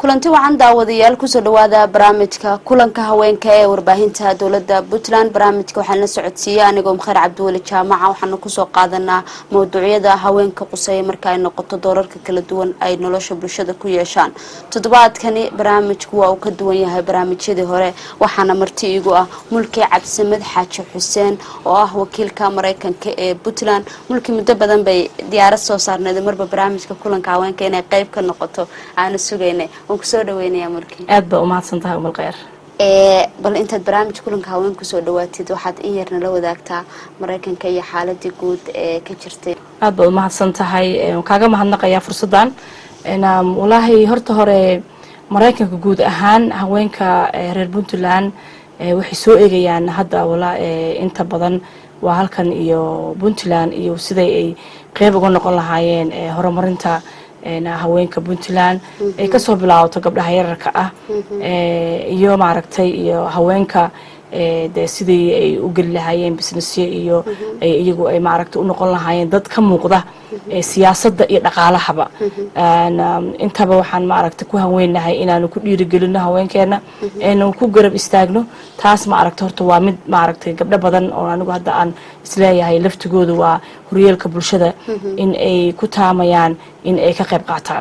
kulanti wacan daawadayaal kusoo dhawaada barnaamijka kulanka haweenka ee warbaahinta dowlada puntland barnaamijka waxaan la socodsiiyey anigoo mkheer cabdiweli jaamaca waxaana kusoo qaadanaa mawduucyada haweenka quseeya marka ay noqoto doorarka kala duwan ay nolosha bulshada ku yeeshaan toddobaadkani barnaamijku waa uu ka duwan yahay barnaamijyadii hore waxaana marti igu ah mulki cabdisamed xaaji xuseen oo ah wakiilka mareykanka ee puntland mulki muddo badan bay diyaarad soo saarneed marba barnaamijka kulanka haweenka inay qeyb ka noqoto aanu sugaynay waan kusoo dhaweynaya mulki aad baa umahadsan tahay umal kheyr bal intaad barnaamij kulanka haween kusoo dhawaatid waxaad in yarna la wadaagtaa mareykanka iyo xaaladii guud ee ka jirtay aad baad umahadsan tahay kaaga mahadnaqayaa fursaddan walaahi horta hore mareykanka guud ahaan haweenka reer puntland waxay soo eegayaan hadda wala inta badan waa halkan iyo puntland iyo siday ay qeyb uga noqon lahaayeen horumarinta haweenka puntland ay kasoo bilaabato gabdhaha yararka ah iyo maaragtay iyo haweenka de sidii ay u geli lahaayeen businessyo iyo iyagu ay maaragtay u noqon lahaayeen dad ka muuqda siyaasadda iyo dhaqaalahaba intaba waxaan maaragtay ku haweennahay inaanu ku dhiirigelino haweenkeena aynu ku garab istaagno taas maaragta horta waa mid maaragtay gabdho badan oo anigu hadda aan isleeyahay laftigooda waa horyeelka bulshada in ay ku taamayaan in ay ka qayb qaataan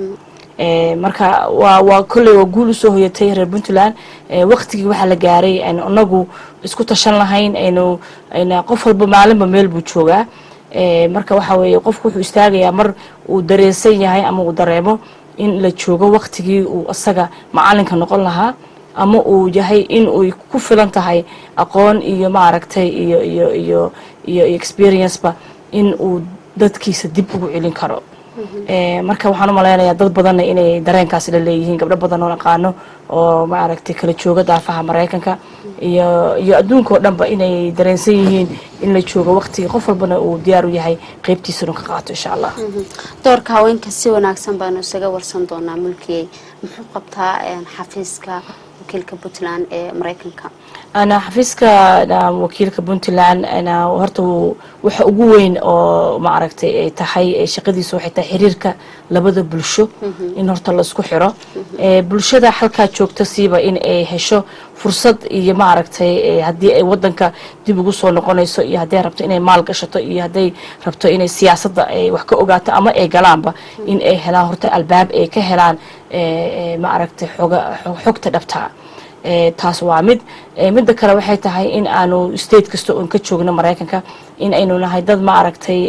marka waa waa kolley waa guul usoo hoyatay reer puntland waktigii waxaa la gaaray aynu inagu isku tashan lahayn aynu ayna qof walba maalinba meel buu joogaa marka waxa weeye qofku wuxuu istaagayaa mar uu dareensan yahay ama uu dareemo in la joogo waktigii uu isaga macalinka noqon lahaa ama uu yahay in uy ku filan tahay aqoon iyo maaragtay iyo iyo iyo iyo experienceba in uu dadkiisa dib ugu celin karo marka waxaan u malaynayaa dad badanna inay dareenkaasi la leeyihiin gabdho badan oo aqaano oo maaragtay kala jooga daafaha maraykanka iyo iyo adduunka oo dhanba inay dareensan yihiin in la joogo waqtigii qof walbana uu diyaar u yahay qeybtiisanu ka qaato insha allah doorka haweenka si wanaagsan baanu isaga warsan doonaa mulkiyey muxuu qabtaa xafiiska wakiilka puntland ee maraykanka ana xafiiska wakiilka puntland horta waxa ugu weyn oo maaragtay ay tahay shaqadiisa waxay tahay xiriirka labada bulsho in horta laisku xiro bulshada halkaa joogta siiba in ay hesho fursad iyo maaragtay haddii ay wadanka dib ugu soo noqonayso iyo hadday rabto inay maal gashato iyo hadday rabto inay siyaasadda ay wax ka ogaato ama ay galaanba in ay helaan horta albaab ay ka helaan maaragtay xogta dhabtaa taas waa mid midda kale waxay tahay in aanu state kasta oon ka joogno maraykanka in aynu nahay dad maaragtay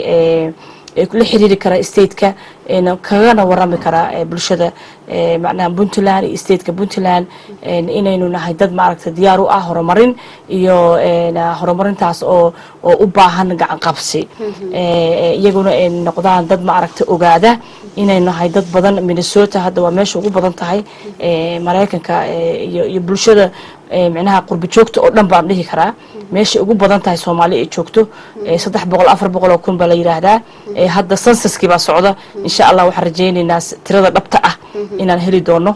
la xiriiri kara stateka kagana warami kara bulshada macnaha puntland iyo stateka puntland inaynu nahay dad maaragtay diyaar u ah horumarin iyo horumarintaas oo oo u baahan gacan qabsi iyaguna ay noqdaan dad maaragtay ogaada inay nahay dad badan minnesota hadda waa meesha ugu badan tahay maraykanka iyo bulshada micnaha qurbi joogta oo dhan baan dhihi karaa meeshay ugu badan tahay soomaali ay joogto saddex boqol afar boqol oo kun baa la yidhaahdaa hadda sansaskii baa socda insha allah waxaan rajaynaynaa tirada dhabta ah inaan heli doono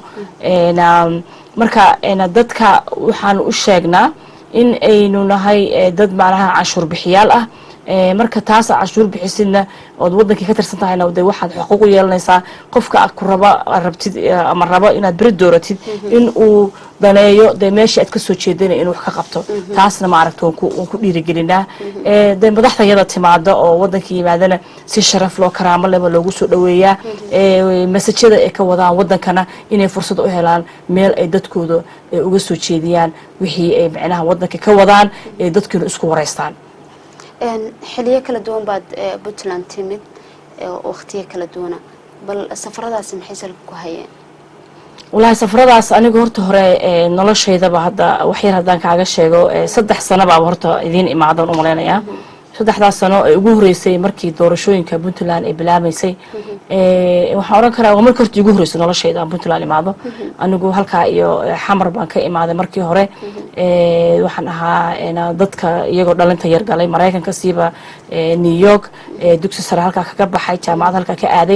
marka dadka waxaan u sheegnaa in aynu nahay dad macnaha canshuur bixiyaal ah marka taas canshuur bixisidna ood wadankii ka tirsan tahayna de waxaad xuquuq u yeelanaysaa qofka aad ku raba rabtid ama rabo inaad beri dooratid in uu daneeyo dee meeshii aad kasoo jeedana inuu wax ka qabto taasna maaragta waan ku dhiirigelinaa de madaxda yada timaada oo wadanka yimaadana si sharaf loo karaamo leba loogu soo dhaweeyaa masajada ay ka wadaan wadankana inay fursad u helaan meel ay dadkooda uga soo jeediyaan wixii ay micnaha wadanka ka wadaan ee dadkiina isku wareystaan xiliyo kala duwan baad puntland timid waktiyo kala duwana bal safaradaasi maxay salka ku hayeen wallaahi safaradaas anigu horta hore noloshaydaba hadda waxyar haddaan kaaga sheego saddex sano baaba horta idiin imaadan u malaynayaa saddexdaas sano ee ugu horeysay markii doorashooyinka puntland ay bilaabaysay waxaan odhan karaa waa markii horta igu horeysay noloshayda aan puntland imaado anigu halkaa iyo xamar baan ka imaaday markii hore waxaan ahaa dadka iyagoo dhalinta yar galay maraykanka siiba new york dugsi sare halkaa kaga baxay jaamacad halkaa ka aaday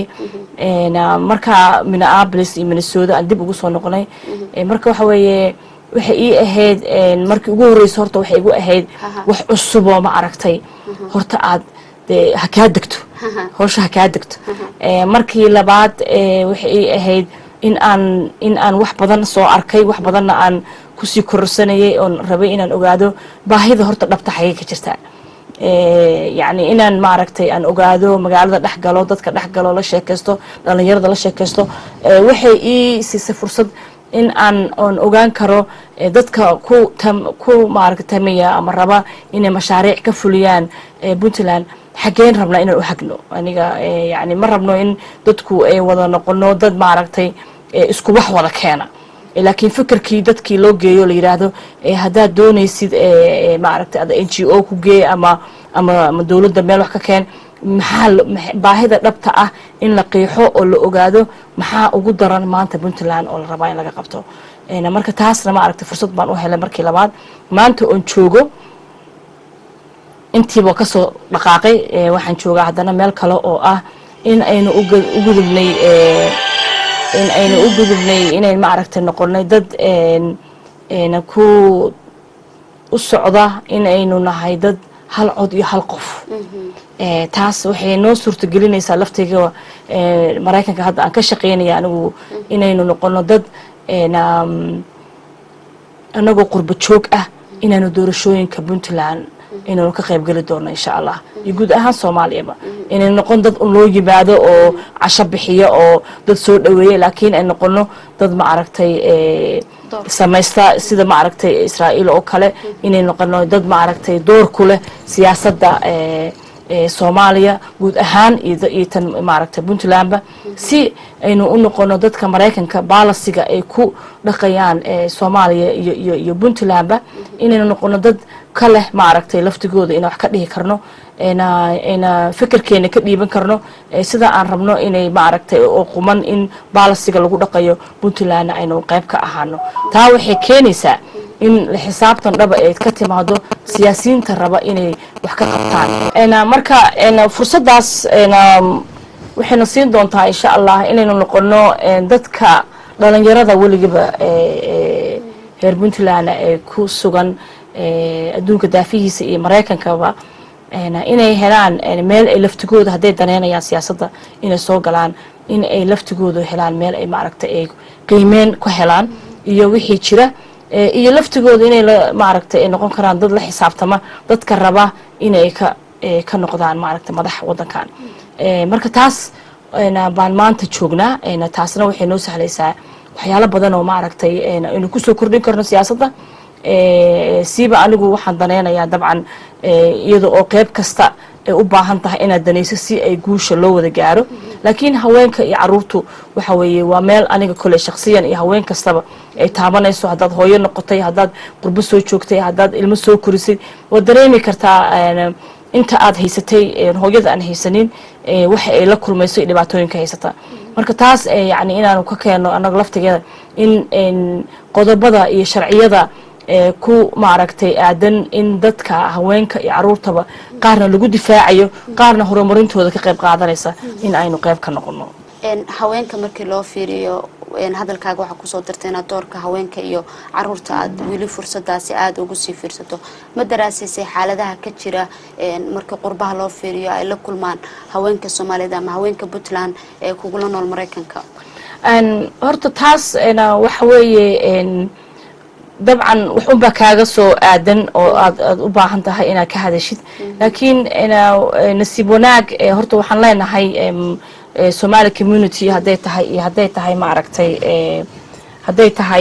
markaa minneapolis iyo minnesota aan dib ugu soo noqonay marka waxa weeye waxay ii ahayd markii ugu horreysa horta waxay igu ahayd wax cusuboo ma aragtay horta aad dee ha kaa degto howsha ha kaa degto markii labaad waxay ii ahayd in aan in aan wax badan soo arkay wax badanna aan kusii kororsanayay oon rabay inaan ogaado baahida horta dhabta xagee ka jirta yacni inaan maaragtay aan ogaado magaalada dhex galo dadka dhex galo la sheekaysto dhalinyarada la sheekaysto waxay ii siisay fursad in aan oon ogaan karo dadka ku ku maaragta tamaya ama raba inay mashaariic ka fuliyaan puntland xaggeen rabnaa inaan u hagno aniga yani ma rabno in dadku ay wada noqono dad maaragtay isku wax wada keena laakiin fikirkii dadkii loo geeyo la yidhaahdo haddaad doonaysid maaragtay ada n g o ku geey ama ama ama dowladda meel wax ka keen maxaa baahida dhabta ah in la qiixo oo la ogaado maxaa ugu daran maanta puntland oo la rabaa in laga qabto marka taasna maaragtay fursad baan u helay markii labaad maanta oon joogo intiiba kasoo dhaqaaqay waxaan joogaa haddana meel kale oo ah in aynu u gudubnay in aynu u gudubnay inayn maaragtay noqonay dad ku u socda in aynu nahay dad hal cod iyo hal qof taas waxay noo suurtagelinaysaa laftayga maraykanka hadda aan ka shaqaynaya anigu inaynu noqono dad anagoo qurbo joog ah inaanu doorashooyinka puntland inaynu ka qayb geli doono insha allah iyo guud ahaan soomaaliyaba inay noqon dad un loo yimaado oo casho bixiyo oo dad soo dhaweeya laakiin ay noqono dad maaragtay samaysta sida maaragtay israa'iil oo kale inay noqono dad maaragtay door ku leh siyaasadda soomaaliya guud ahaan iyo tan maaragtay puntlandba si aynu u noqono dadka maraykanka baalasiga ay ku dhaqayaan soomaaliya iyo iyo puntlandba inaynu noqono dad ka leh maaragtay laftigooda inaan wax ka dhihi karno ayna fikirkeena ka dhiiban karno sida aan rabno inay maaragtay oo quman in baalasiga lagu dhaqayo puntlandna aynu qayb ka ahaano taa waxay keenaysaa in xisaabtan dhaba ay ka timaado siyaasiyiinta raba inay wax ka qabtaan marka fursadaas waxayna siin doontaa insha allah inaynu noqono dadka dhalinyarada weligiba reer puntland ee ku sugan adduunka daafihiisa iyo maraykankaba inay helaan meel ay laftigooda hadday daneynayaan siyaasadda inay soo galaan in ay laftigooda helaan meel ay maaragtay ay qiimeyn ku helaan iyo wixii jira iyo laftigooda inay maaragtay ay noqon karaan dad la xisaabtama dadka raba inay ka ka noqdaan maaragtay madax wadankan marka taas baan maanta joognaa taasna waxay noo sahlaysaa waxyaalo badan oo maaragtay aynu kusoo kordhin karno siyaasadda siiba anigu waxaan danaynayaa dabcan iyada oo qeyb kasta ay u baahan tahay inaad danayso si ay guusha loo wada gaaro laakiin haweenka iyo caruurtu waxa weeye waa meel aniga kole shaksiyan iyo haween kastaba ay taabanayso haddaad hooyo noqotay haddaad qurbo soo joogtay haddaad ilmo soo korisay waad dareemi kartaa inta aad haysatay hooyada aan haysanin waxa ay la kulmayso iyo dhibaatooyinka haysataa marka taas yani inaanu ka keeno anaga laftigeeda in qodobada iyo sharciyada ku maaragtay aadan in dadka haweenka iyo caruurtaba qaarna lagu difaacayo qaarna horumarintooda ka qayb qaadanaysa in aynu qayb ka noqono haweenka markii loo fiiriyo hadalkaaga waxaa kusoo dartay inaad doorka haweenka iyo caruurta aad weli fursadaasi aada ugu sii fiirsato ma daraasiisay xaaladaha ka jira markii qurbaha loo fiiriyo ay la kulmaan haweenka soomaaliyed ama haweenka puntland ee kugula nool maraykanka horta taas waxa weeye dabcan wax unbaa kaaga soo aadan oo aad aad u baahan tahay inaad ka hadashid laakiin nasiib wanaag horta waxaan leenahay somali community hadday tahay iyo hadday tahay maaragtay hadday tahay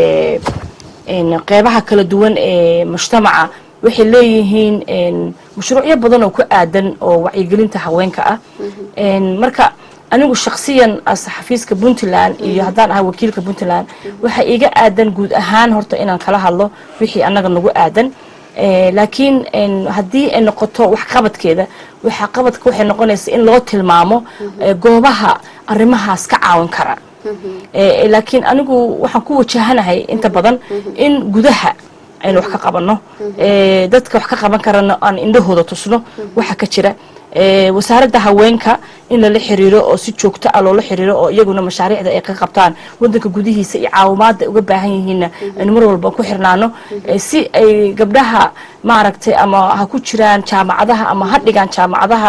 qeybaha kala duwan ee mujtamaca waxay leeyihiin mashruucyo badan oo ku aadan oo wacyigelinta haweenka ah marka anigu shaksiyan xafiiska puntland iyo haddaan ahay wakiilka puntland waxaa iiga aadan guud ahaan horta inaan kala hadlo wixii annaga nagu aadan laakiin haddii ay noqoto waxqabadkeeda waxqabadka waxay noqonaysa in loo tilmaamo goobaha arrimahaas ka caawin kara laakiin anigu waxaan ku wajahanahay inta badan in gudaha aynu wax ka qabanno dadka wax ka qaban karana aan indhahooda tusno waxa ka jira wasaaradda haweenka in lala xiriiro oo si joogto ah loola xiriiro oo iyaguna mashaariicda ay ka qabtaan wadanka gudihiisa iyo caawimaada uga baahan yihiinna aynu mar walba ku xirnaano si ay gabdhaha maaragtay ama ha ku jiraan jaamacadaha ama ha dhigaan jaamacadaha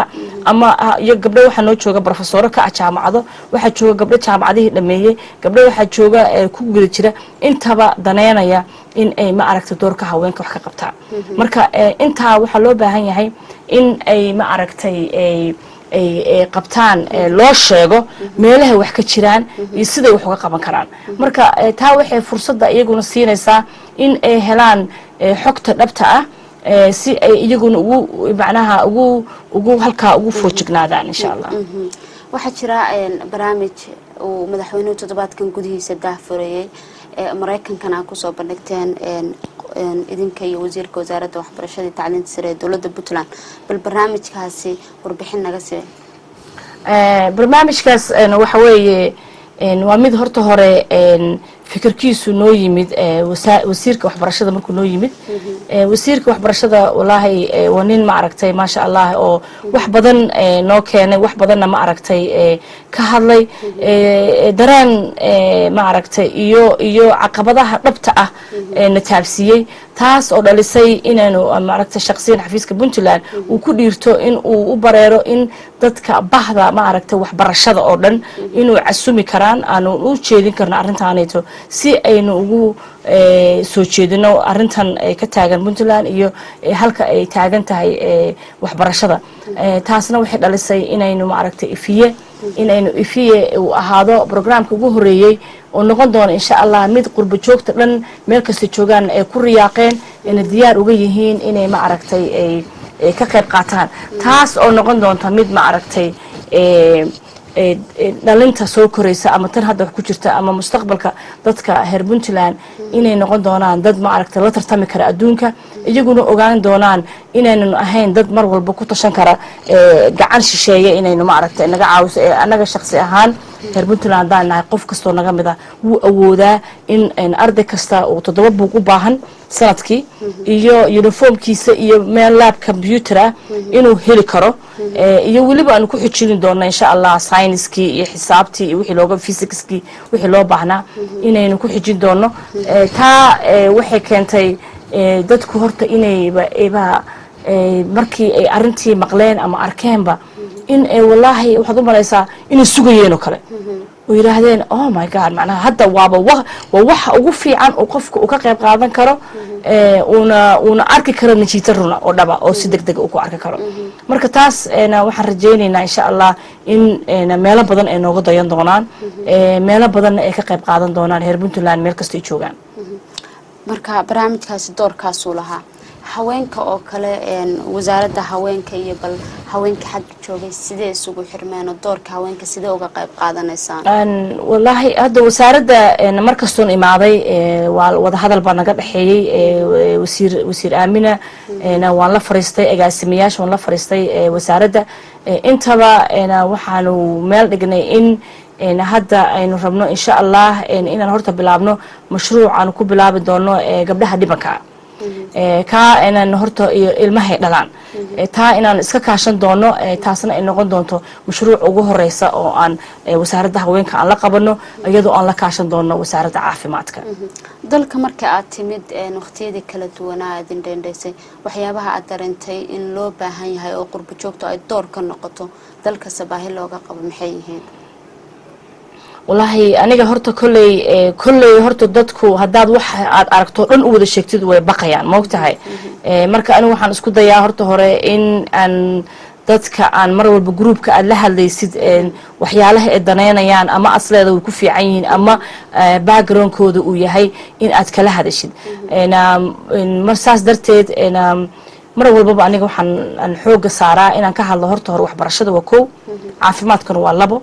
ama iyo gabdho waxaa noo jooga brofesoro ka ah jaamacado waxaa jooga gabdho jaamacadihii dhameeyey gabdho waxaa jooga ku guda jira intaba daneynaya in ay ma aragtay doorka haweenka wax ka qabtaan marka intaa waxaa loo baahan yahay in ay ma aragtay ay qabtaan loo sheego meelahay wax ka jiraan iyo siday wax uga qaban karaan marka taa waxay fursadda iyaguna siinaysaa in ay helaan xogta dhabta ah si ay iyaguna ugu macnaha ugu ugu halkaa ugu foojignaadaan insha allah waxaa jira barnaamij uu madaxweynuhu toddobaadkan gudihiisa daahfureeyey maraykankana kusoo bandhigteen idinka iyo wasiirka wasaaradda waxbarashada iyo tacliinta sare ee dowladda puntland bal barnaamijkaasi warbixin naga see barnaamijkaas waxa weeye waa mid horta hore fikirkiisu noo yimid wasiirka waxbarashada markuu noo yimid wasiirka waxbarashada walaahi waa nin ma aragtay maasha allah oo wax badan noo keenay wax badanna ma aragtay ka hadlay dareen ma aragtay iyo iyo caqabadaha dhabta ah na taabsiiyey taas oo dhalisay inaynu maaragtay shaqsiyan xafiiska puntland uu ku dhiirto in uu u bareero in dadka bahda ma aragtay waxbarashada oo dhan inuu casumi karaan aanu u jeedin karno arrintaanayto si aynu ugu soo jeedino arrintan ka taagan puntland iyo halka ay taagan tahay waxbarashada taasna waxay dhalisay inaynu maaragtay ifiye inaynu ifiye uu ahaado brograamka ugu horeeyey oo noqon doono insha allah mid qurbo joogta dhan meel kasta joogaan ay ku riyaaqeen ina diyaar uga yihiin inay ma aragtay ay ka qayb qaataan taas oo noqon doonta mid ma aragtay dhalinta soo koraysa ama tan hadda wax ku jirta ama mustaqbalka dadka reer puntland inay noqon doonaan dad ma aragtay la tartami kara adduunka iyaguna ogaan doonaan inaynan ahayn dad mar walba ku tashan kara gacan shisheeye inaynu ma aragtay naga caawiso ee annaga shaqsi ahaan reer puntland haddaan nahay qof kastoo naga mid ah wuu awoodaa in arday kasta uu toddoba buug u baahan sanadkii iyo uniformkiisa iyo meel laab combyuter ah inuu heli karo iyo weliba aanu ku xijini doona insha allah syniskii iyo xisaabtii iyo wixii looga physicskii wixii loo baahnaa inaynu ku xijin doono taa waxay keentay dadku horta inayba ba markii ay arintii maqleen ama arkeenba in walaahi waxaad u malaysaa inay sugayeen oo kale oo yidhaahdeen oh my god macnaha hadda waaba waa waxa ugu fiican uu qofka uu ka qayb qaadan karo uuna uuna arki karo najiita runa oo dhaba oo si deg deg uu ku arki karo marka taas waxaan rajaynaynaa insha allah in meelo badan ay nooga dayan doonaan meelo badanna ay ka qayb qaadan doonaan reer puntland meel kasta ay joogaan marka barnaamijkaasi doorkaasuu lahaa haweenka oo kale wasaaradda haweenka iyo bal haweenka xagga joogay sidee isugu xirmeen oo doorka haweenka sidee uga qayb qaadanaysaan walaahi hadda wasaaradda markastoon imaaday waa wadahadal baa naga dhexeeyey wasiir wasiir aamina waan la fariistay agaasimayaasha waan la fariistay wasaaradda intaba waxaanu meel dhignay in hadda aynu rabno insha allah inaan horta bilaabno mashruuc aanu ku bilaabi doono gabdhaha dhibanka kaa inaan horta iyo ilmahay dhalaan taa inaan iska kaashan doono taasna ay noqon doonto mashruuc ugu horeysa oo aan wasaaradda haweenka aan la qabano iyadoo aan la kaashan doono wasaaradda caafimaadka dalka marka aad timid waqtiyadii kala duwanaa aad indhendhaysay waxyaabaha aad dareentay in loo baahan yahay oo qurbo joogto ay door ka noqoto dalkasta baahi looga qabo maxay yihiin wallaahi aniga horta kolley kolley horta dadku haddaad wax aad aragto dhan u wada sheegtid way baqayaan maogtahay marka anigu waxaan isku dayaa horta hore in aan dadka aan mar walba groupka aad la hadlaysid waxyaalaha ay daneynayaan ama asleeda way ku fiican yihiin ama backgroundkooda uu yahay in aad kala hadashid mar saas darteed mar walbaba aniga waxaan aan xooga saaraa inaan ka hadlo horta hore waxbarashada waa kow caafimaadkana waa labo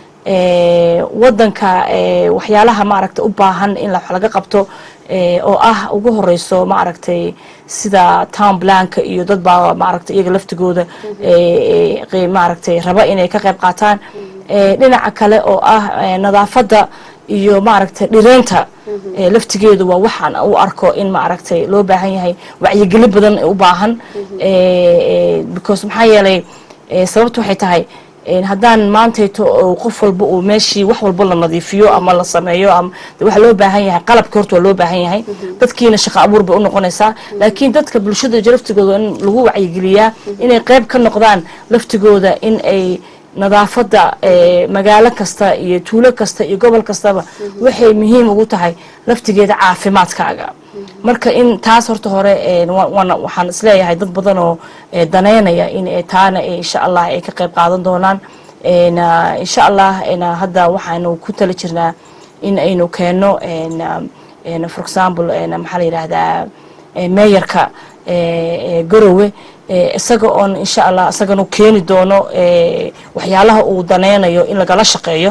wadanka waxyaalaha maaragtay u baahan in wax laga qabto oo ah ugu horeyso maaragtay sida town blanka iyo dad baa maaragtay iyaga laftigooda maaragtay raba inay ka qayb qaataan dhinaca kale oo ah nadaafadda iyo maaragtay dhireynta laftigeedu waa waxaan u arko in maaragtay loo baahan yahay wacyigelin badan u baahan because maxaa yeelay sababta waxay tahay haddaan maantayto qof walba uu meeshii wax walba la nadiifiyo ama la sameeyo ama waxaa loo baahan yahay qalabka horta waa loo baahan yahay dadkiina shaqo abuur bay u noqonaysaa laakiin dadka bulshada laftigooda in lagu wacyigeliyaa inay qayb ka noqdaan laftigooda in ay nadaafadda magaalo kasta iyo tuulo kasta iyo gobol kastaba waxay muhiim ugu tahay laftigeeda caafimaadkaaga marka in taas horta hore waxaan isleeyahay dad badan oo daneynaya in taana insha allah ay ka qayb qaadan doonaan insha allah hadda waxaanu ku tala jirnaa in aynu keenno for example maxaa la yidhaahdaa meeyarka garowe isaga oon insha allah isaganu keeni doono waxyaalaha uu daneynayo in lagala shaqeeyo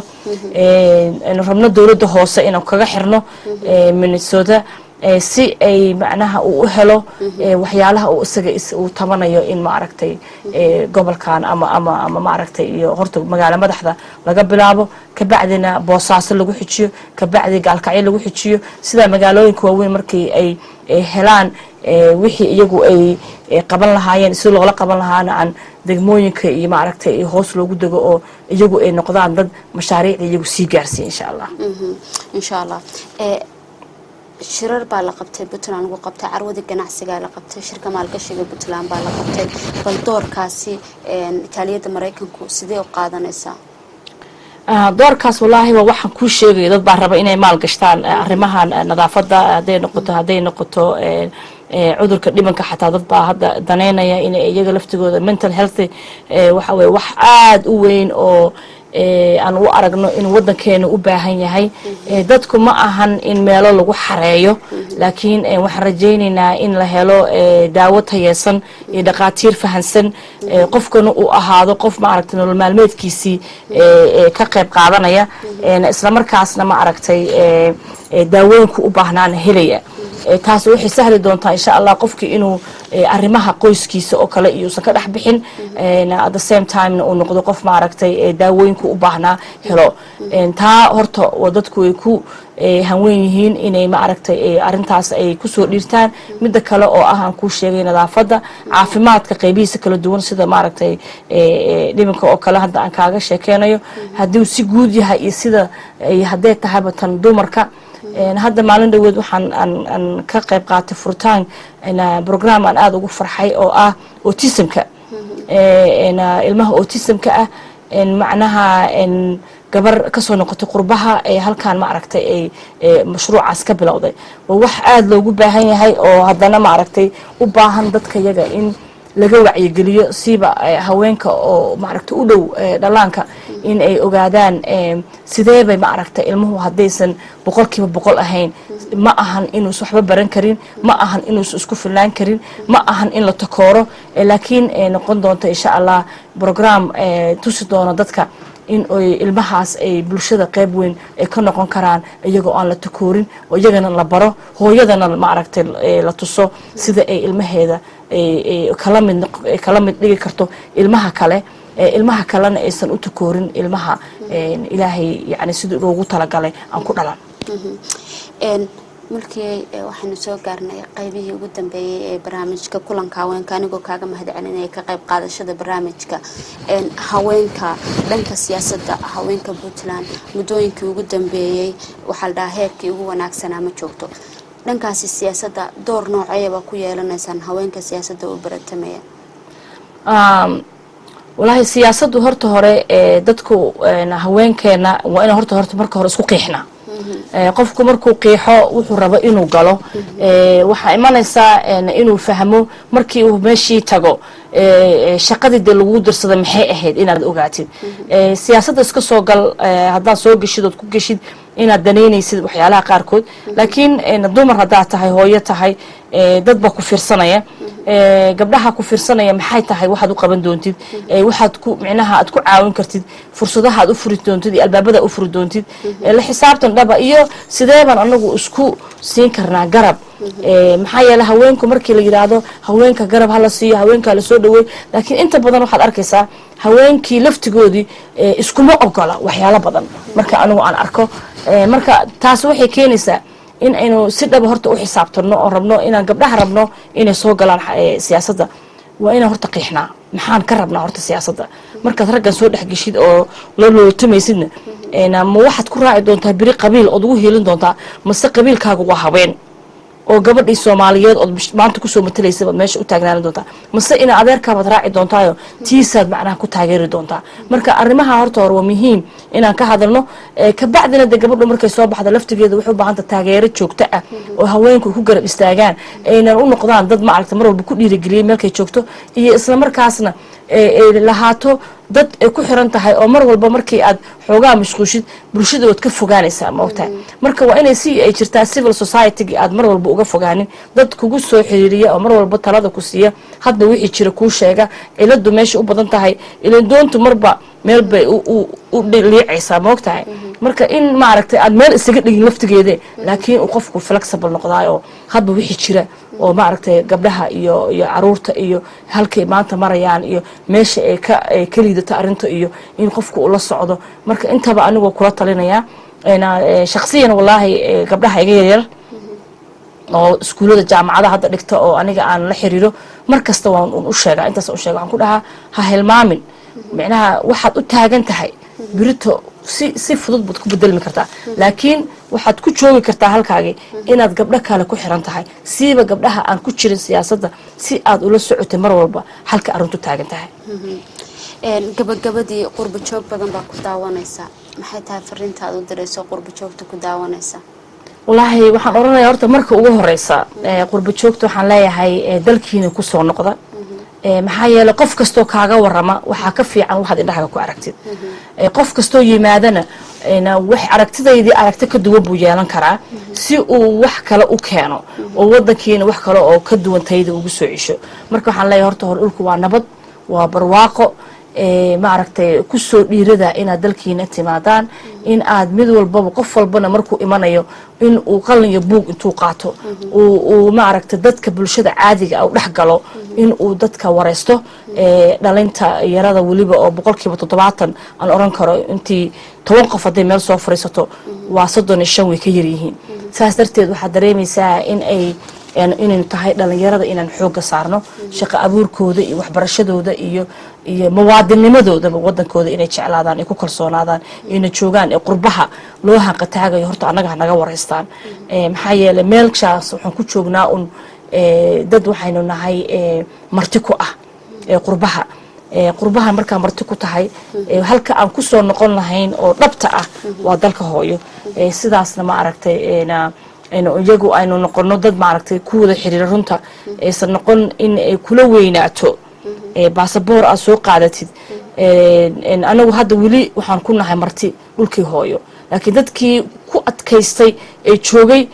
rabno dowladda hoose inaan kaga xirno minnesota si ay macnaha uu u helo waxyaalaha uu isaga uu tabanayo in maaragtay gobolkan ama ama ama maaragtay iyo horta magaalo madaxda laga bilaabo kabacdina boosaaso lagu xijiyo kabacdi gaalkacyo lagu xijiyo sidaa magaalooyinka waaweyn markii ay helaan wixii iyagu ay qaban lahaayeen si loola qaban lahaana aan degmooyinka iyo maaragtay hoos loogu dego oo iyagu ay noqdaan dad mashaariicda iyagu sii gaarsiiya insha allah insha allah shirar baa la qabtay puntland lagu qabtay carwadii ganacsigaa la qabtay shirka maalgashiga puntland baa la qabtay bal doorkaasi itaaliyadda maraykanku sidee u qaadanaysaa doorkaas wallaahi waa waxaan kuu sheegaya dad baa raba inay maal gashtaan arrimahan nadaafadda hadday noqoto hadday noqoto cudurka dhibanka xataa dad baa hadda daneynaya inay iyaga laftigooda mental health waxa weye wax aada u weyn oo aan u aragno in wadankeena u baahan yahay dadku ma ahan in meelo lagu xareeyo laakiin waxaan rajaynaynaa in la helo daawo tayeesan iyo dhaqaatiir fahansan qofkana uu ahaado qof maaragtay nolol maalmeedkiisii ka qayb qaadanaya islamarkaasna ma aragtay daawooyinku u baahnaana helaya taas waxay sahli doontaa insha allah qofkii inuu arrimaha qoyskiisa oo kale iyousan ka dhex bixin at the same timena uu noqdo qof maaragtay daawooyinku u baahnaa helo taa horta dadku ay ku hanwen yihiin inay maaragtay arintaas ay kusoo dhiirtaan midda kale oo ah aan kuu sheegay nadaafadda caafimaadka qaybihiisa kala duwan sida maaragtay dhibanka oo kale hadda aan kaaga sheekeynayo hadduu si guud yahay iyo sida hadday tahayba tan dumarka hadda maalin dhaweed waxaan aan ka qayb qaatay furitaan brogram aan aada ugu farxay oo ah autismka ilmaha autismka ah macnaha gabar kasoo noqotay qurbaha ee halkaan maaragtay ay mashruucaas ka bilowday waa wax aada loogu baahan yahay oo haddana maaragtay u baahan dadka yaga in laga wacyigeliyo siba haweenka oo maaragtay u dhow dhallaanka in ay ogaadaan sideebay maaragtay ilmuhu haddaysan boqolkiiba boqol ahayn ma ahan inuusa waxba baran karin ma ahan inuusa isku filnaan karin ma ahan in la takooro laakiin noqon doonto insha allah brogram tusi doono dadka in ay ilmahaas ay bulshada qayb weyn ay ka noqon karaan iyagoo aan la takoorin oo iyagana la baro hooyadana maaragtay la tuso sida ay ilmaheeda kala mid kala mid dhigi karto ilmaha kale ilmaha kalena aysan u takoorin ilmaha ilaahay yani sidii loogu talagalay aan ku dhalan markii waxaynu soo gaarnay qaybihii ugu dambeeyey ee barnaamijka kulanka haweenka anigoo kaaga mahad celinaya ka qayb qaadashada barnaamijka haweenka dhanka siyaasadda haweenka puntland muddooyinkii ugu dambeeyey waxaa la dhahaa heerkii ugu wanaagsanaa ma joogto dhankaasi siyaasadda door nooceeyaba ku yeelanaysaan haweenka siyaasadda u baratamaya walaahi siyaasaddu horta hore dadku haweenkeena waa ina horta horta marka hore isku qiixna qofku markuu qiixo wuxuu rabo inuu galo waxaa imanaysaa inuu fahmo markii uu meeshii tago shaqadii dee lagu dirsada maxay ahayd inaad ogaatid siyaasadda iska soo gal haddaad soo geshid ood ku geshid inaad danaynaysid waxyaalaha qaarkood laakiin dumar haddaad tahay hooyo tahay dad baa ku fiirsanaya gabdhaha ku fiirsanaya maxay tahay waxaad u qaban doontid waxaad ku micnaha aad ku caawin kartid fursadaha aad u furi doontid iyo albaabada u furi doontid la xisaabtan dhaba iyo sideebaan anagu isku siin karnaa garab maxaa yeele haweenku markii la yidhaahdo haweenka garab hala siiyo haweenka hala soo dhaweey laakiin inta badan waxaad arkaysaa haweenkii laftigoodii iskuma ogola waxyaalo badan marka anigu aan arko marka taas waxay keenaysaa in aynu si dhaba horta u xisaabtano oo rabno inaan gabdhaha rabno inay soo galaan siyaasadda waa inaan horta qiixnaa maxaan ka rabnaa horta siyaasadda markaad raggan soo dhexgeshid oo la looltamaysidna ma waxaad ku raaci doontaa beri qabiil ood ugu hiilin doontaa mase qabiilkaaga waa habeen oo gabadhii soomaaliyeed ood maanta kusoo matalaysa baad meesha u taagnaanin doontaa mase ina adeerkaabaad raaci doontaayo tiisaad macnaha ku taageeri doontaa marka arrimaha horta hore waa muhiim inaan ka hadalno kabacdina dee gabadhu markay soo baxda laftigeeda waxay u baahanta taageero joogto ah oo haweenku ku garab istaagaan aynan u noqdaan dad maaragta mar walba ku dhiirigeliyay meelkay joogto iyo islamarkaasna lahaato dad ay ku xiran tahay oo mar walba markii aad xoogaa mashquushid bulshada waad ka fogaanaysaa maogtahay marka waa inay si ay jirtaa civil society-gi aad mar walba uga fogaanin dad kugu soo xiriiriya oo mar walba talada ku siiya hadda wixii jira kuu sheega ciladu meesha u badan tahay ilan doontu marba meel bay u liicaysaa maogtahay marka in maaragtay aad meel isaga dhigin laftigeede laakiin uu qofku flexible noqdaay oo hadba wixii jira oo maaragtay gabdhaha iyo iyo caruurta iyo halkay maanta marayaan iyo meesha ay ka ay ka liidato arrinta iyo in qofku ula socdo marka intaba anigoo kula talinayaa shaksiyan wallaahi gabdhaha iga yaryar oo iskuullada jaamacada hadda dhigta oo aniga aan la xiriiro mar kasta waan u sheegaa intaas u sheega waxaan ku dhahaa ha hilmaamin micnaha waxaad u taagan tahay birito si si fudud baad ku bedelmi kartaa laakiin waxaad ku joogi kartaa halkaagii inaad gabdho kale ku xiran tahay siiba gabdhaha aan ku jirin siyaasadda si aad ula socotay mar walba halka arrintu taagan tahay gabagabadii qurba joog badan baa ku daawanaysaa maxay tahay fariinta aad u dirayso qurba joogta ku daawanaysa wallaahi waxaan odhanaya horta marka ugu horeysa qurba joogta waxaan leeyahay dalkiina kusoo noqda maxaa yeeley qof kastoo kaaga warama waxaa ka fiican waxaad indhahaga ku aragtid qof kastoo yimaadana wax aragtidaydii aragti ka duwan buu yeelan karaa si uu wax kale u keeno oo wadankiina wax kale oo ka duwan tayda ugu soo cisho marka waxaan leeyahay horta hore dhulku waa nabad waa barwaaqo maaragtay kusoo dhiirada inaad dalkiina timaadaan in aad mid walbaba qof walbana markuu imanayo in uu qalin iyo buug intuu qaato uu maaragtay dadka bulshada caadiga u dhex galo in uu dadka wareysto dhalinta yarada weliba oo boqolkiiba toddobaatan aan oran karo intii toban qof hadday meel soo fariisato waa soddon iyo shan way ka yaryihiin saas darteed waxaad dareemaysaa in ay inaynu tahay dhalinyarada inaan xooga saarno shaqo abuurkooda iyo waxbarashadooda iyo iyo muwaadinimadoodaba wadankooda inay jeclaadaan ay ku kalsoonaadaan ayna joogaan ee qurbaha loo hanqataagayo horta annaga hanaga wareystaan maxaa yeeley meelshaas waxaan ku joognaa un dad waxaynu nahay marti ku ah qurbaha qurbaha markaa marti ku tahay halka aan kusoo noqon lahayn oo dhabta ah waa dalka hooyo sidaasna ma aragtay iyagu aynu noqono dad maaragtay ku wada xiriira runta aysan noqon in ay kula weynaato baasaboor aad soo qaadatid anagu hadda weli waxaan ku nahay marti dhulkii hooyo laakiin dadkii ku adkaystay ee joogay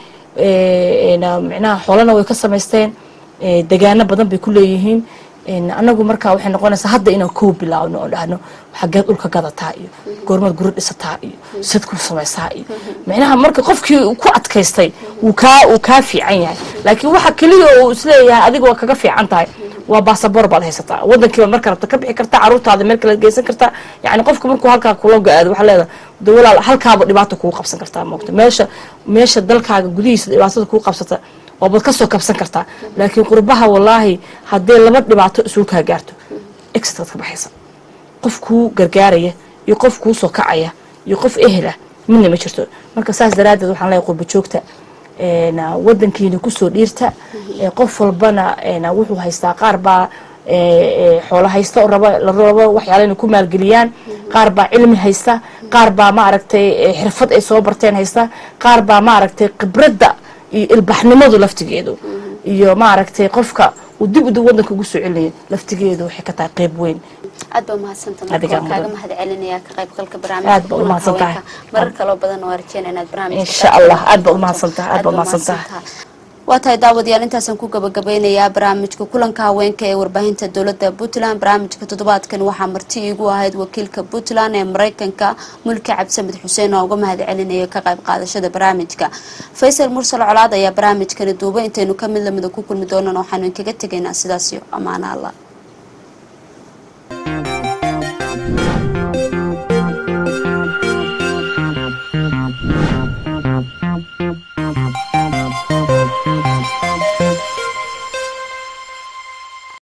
micnaha xoolana way ka samaysteen degaano badan bay ku leeyihiin anagu markaa waxay noqonaysaa hadda inaan koo bilaabno oo dhahno xageed dhulka gadataa iyo goormaad guri dhisataa iyo sad ku samaysaa iyo micnaha marka qofkii ku adkaystay wuu kaa uu kaa fiican yahay laakiin waxa keliya uu isleeyahay adiga waa kaga fiican tahay waa baasaboor baad haysataa wadankiibaad marka rabta ka bixi kartaa caruurtaada meel kalead geysan kartaa yani qofka markuu halkaa kula go-aado waxaa leedahay de walaal halkaaba dhibaato kugu qabsan kartaa moogta meesha meesha dalkaaga gudihiisa dhibaatada kugu qabsata waabaad kasoo kabsan kartaa laakiin qurbaha wallaahi haddee laba dhibaato isugu kaa gaarto extraad ka baxaysa qof kuu gargaaraya iyo qof kuu soo kacaya iyo qof ehela midna ma jirto marka saas daraaddeed waxaan leeyahay qurba joogta wadankiina kusoo dhiirta qof walbana wuxuu haystaa qaar baa xoolo haysta oo raba la rabo waxyaala inay ku maalgeliyaan qaar baa cilmi haysta qaar baa maaragtay xirfad ay soo barteen haysta qaar baa maaragtay khibradda iyo ilbaxnimadu laftigeedu iyo maaragtay qofka uu dib udu wadanka ugu soo celinaya laftigeedu waxay ka tahay qeyb weyn aad baa umahadsantaha Adigaa marka waan kaaga mudan. mahad celinayaa ka qaybgalka Aad baa barnaamijka umahadsantahay. marar kaloo badan waa rajeyna inaad barnaamijka Insha ka Allah. qayb Aad baa qaadato. umahadsantahay. Aad Aad baa baa umahadsantahay. umahadsantahay. waa tahay daawadayaal intaasaan ku gabagabeynayaa barnaamijka kulanka haweenka ee warbaahinta dowladda puntland barnaamijka toddobaadkan waxaa marti iigu ahayd wakiilka puntland ee mareykanka mulki cabdisamed xuseen oo uga mahad celinaya ka qayb qaadashada barnaamijka faysal mursal colaad ayaa barnaamijkani duubay intaynu ka mid lamida ku kulmi doonaan waxaanu inkaga tegaynaa sidaas iyo ammaano allah